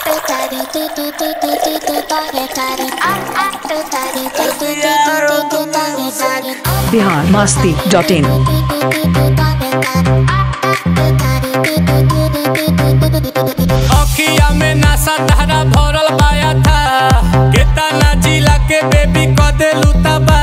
Bihar Masti dot in अखिया में नशा धारा भरल पाया था केतना जिला के बेबी क देलू तबा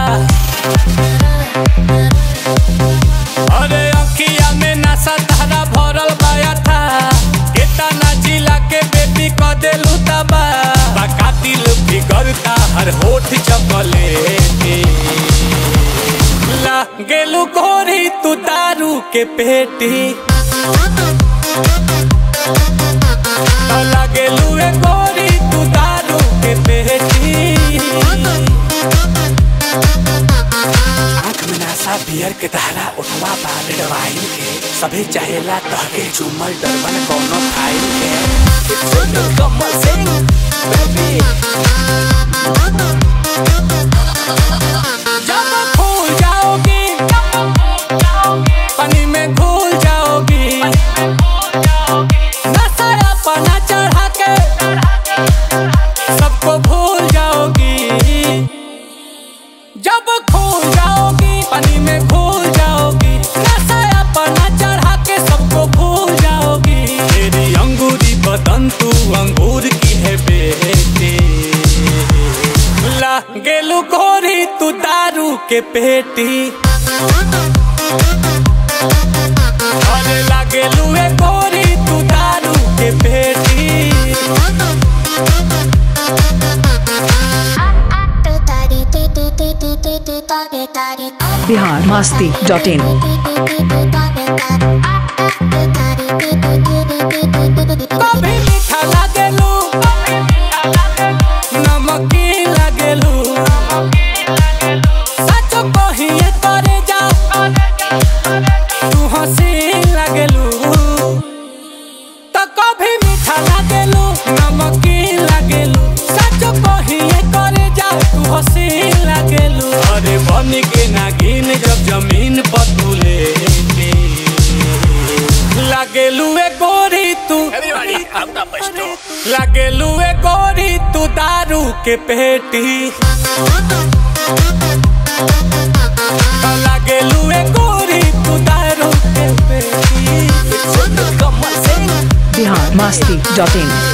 अरे अखिया में नशा धारा भरल पाया था केतना जिला के बेबी क देलू तबा बका दिल बिगड़ता हर होठ चपले ला गेलू गोरी तू दारू के पेटी लागेलू ए गोरी तू दारू के पेटी आँख में नशा बियर के धारा उठवा बालेड वाइन के सभी चाहेला तहके झूमल डरबन कोनो फाइल के सुन कमल सिंह बेबी जब फूल जाओगी पानी में घुल जाओगी नशा अपना चढ़ा के सबको भूल जाओगी जब खो जाओगी पानी में घुल जाओगी नशा अपना चढ़ा के सबको भूल जाओगी तेरी अंगूरी बदन तू अंगूर की है बेटी ला गेलू गोरी तू दारू के पेटी अरे लागेलू ए गोरी तू दारू के पेटी बिहार मस्ती डॉट इन कभी मीठा लागेलू नमकीन लागेलू सच कहिए करे जा तू हसीन लागेलू तो कभी मीठा लागेलू नमकीन लागेलू सच कहिए करे जा तू हसीन लागेलू अरे बन के नागिन जब जमीन पर तू लेटी लागेलू ए गोरी तू लागेलू ए गोरी तू दारू के पेटी लागेलू ए गोरी तू दारू के पेटी बिहार मस्ती डॉट इन